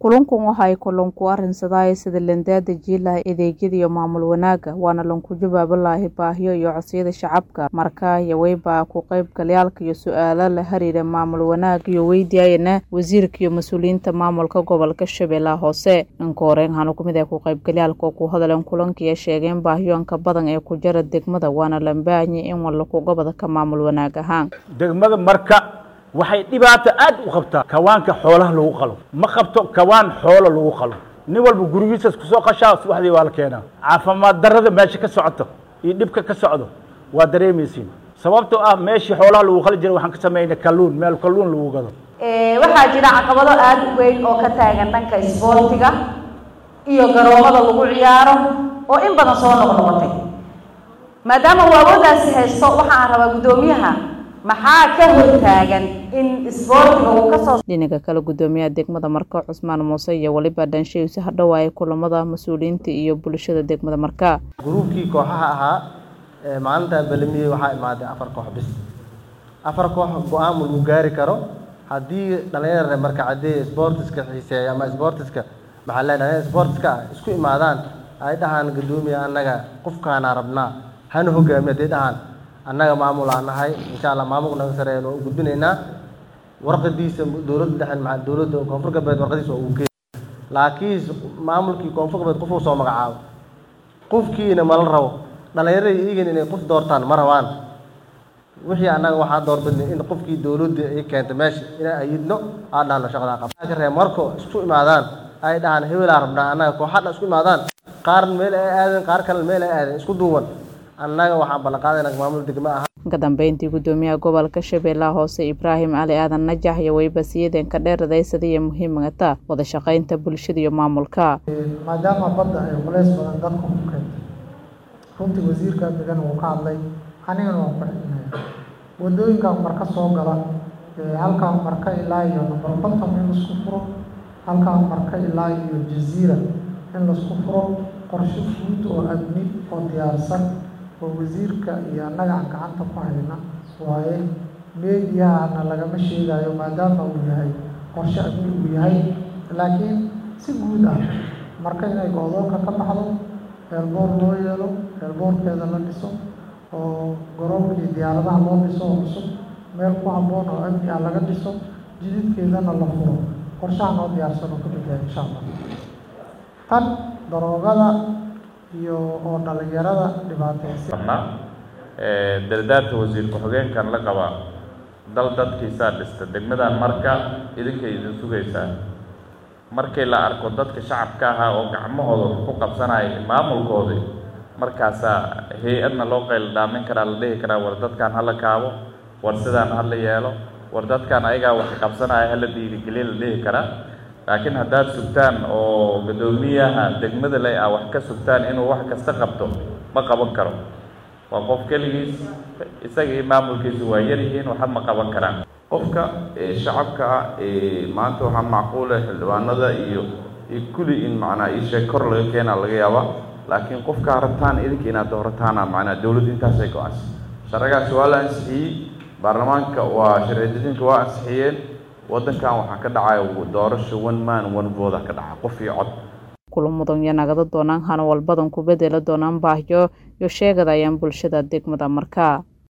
Kulankan waxa ay ku arrinsadaan sida landaada jiilaha adeegyada iyo maamul wanaagga waana lanku jawaabi baahiyo iyo codsiyada shacabka marka yaweyba ku qaybgalayaalka iyo su'aalo la xiriira maamul wanaagga iyo weydiiyayana wasiirka iyo mas-uuliyiinta maamulka gobolka Shabeellaha Hoose inka horeen waxaana kumid ah ku qaybgalayaalka oo ku hadleen kulanka iyo sheegeen baahiyoonka badan ee ku jira degmada waana la baahanyahay in walla ku gobada ka maamul wanaag ahaan degmada marka waxay dhibaato aad u qabtaa kawaanka xoolaha lagu qalo ma qabto kawaan xoolo lagu qalo nin walba gurigiisas kusoo qashaa subaxdii waa la keenaa caafimaad darrada meesha ka socoto iyo dhibka ka socdo waa dareemaysiin sababtoo ah meeshii xoolaha lagu qali jiray waxaan ka samaynay kalluun meel kalluun lagu gado waxaa jira caqabado aada u weyn oo ka taagan dhanka isboortiga iyo garoomada lagu ciyaaro oo in badan soo noqnoqotay maadaama uu awooddaasi haysto waxaan rabaa guddoomiyaha maxaa ka hortaagan in isboortiga uu kasoo dhinaca kale guddoomiyaha degmada marka cusmaan muuse iyo weliba dhanshahiisa hadhowaayay kulamada mas-uuliyiinta iyo bulshada degmada marka gruubkii kooxaha ahaa ee maalintaa balamiyey waxaa imaaday afar koox bis afar koox go-aan lagu gaari karo haddii dhalinyarare marka caddee sportiska xiiseeya ama sportiska maxaa le dhalinyar sportiska ah isku imaadaan ay dhahaan guddoomiya annaga qofkaana rabnaa hana hogaamiya hadday dhahaan annaga maamul aan nahay insha allah maamulka naga sareeyan oo u gudbinaynaa warqadiisa dowladda dhexen maa dowladda koonfur galbeed warqadiisa oo uu geey laakiin maamulkii koonfur galbeed qof uu soo magacaabo qofkiina mala rabo dhallinyarada iyagan inay qof doortaan ma rabaan wixii annaga waxaa doorbidnay in qofkii dowladda ay keentay meesha inaan ayidno aan dhahno shaqadaa qaba ree marko isku imaadaan ay dhahaan hebelaa rabnaa annaga kooxadha isku imaadaan qaar meel ay aadeen qaar kalena meel ay aadeen isku duuban annaga waxaan ballanqaadayna maamul degmo ah ka dambeyntii guddoomiyaha gobolka shabeellaha hoose ibraahim cali aadan najax iyo weybasiyadeen ka dheeradaysadii iyo muhiimata wada shaqaynta bulshada iyo maamulka maadaama badda ay culays badan dadka ku keentay runtii wasiirka degan uu ka hadlay anigana waan ku xidhinaya wadooyinkan marka soo gala halkaan marka ilaa iyo number konton in laisku furo halkaan marka ilaa iyo jaziira in laisku furo qorshe guud oo amni oo diyaarsan oo wasiirka iyo annaga aan gacanta ku hayna waaye meediyahana lagama sheegayo maadaama uu yahay qorshe amni uu yahay laakiin si guud ah marka inay go-doonka ka baxdo eelboor loo yeelo eelboorkeeda la dhiso oo garoonkii diyaaradaha loo dhiso oo cusub meel ku habboon oo amni ah laga dhiso jididkeedana la furo qorshaha noo diyaarsan oo ka mid yahay insha allah tan daroogada iyo oo dhalinyarada dhibaateysan dardaarta wasiir ku-xigeenkan la qaba dal dadkiisaa dhista degmadan marka idinkay idin sugaysaa markii la arko dadka shacabka ahaa oo gacmahooda wax ku qabsanaya maamulkoodii markaasaa hay-adna loo qayl dhaamin karaa la dhihi karaa war dadkan hala kaabo war sidaan hala yeelo war dadkan ayagaa wax qabsanaya hala dhiirigeliya la dhihi karaa laakiin haddaad sugtaan oo guddoomiyaha degmada le ah wax ka sugtaan inuu wax kasta qabto ma qaban karo waa qof keligiis isaga iyo maamulkiisu waa yaryihiin waxba ma qaban karaan qofka shacabka ah maanta waxaa macquula xildhibaanada iyo iyo kulli in macnaa isheeg kor laga keenaa laga yaaba laakiin qofkaa rabtaan idinka inaad doorataana macnaa dowladda intaasay go-aansa sharcigaasi waa la ansixiyey baarlamaanka waa sharci-dejinka waa ansixiyeen waddankan waxaa ka dhacaya doorasho one man one voda ka dhaca qof iyo cod kulamudan iyo nagada doonaan hana walbadan ku bedeli doonaan baahiyo iyo sheegadayaan bulshada degmada markaa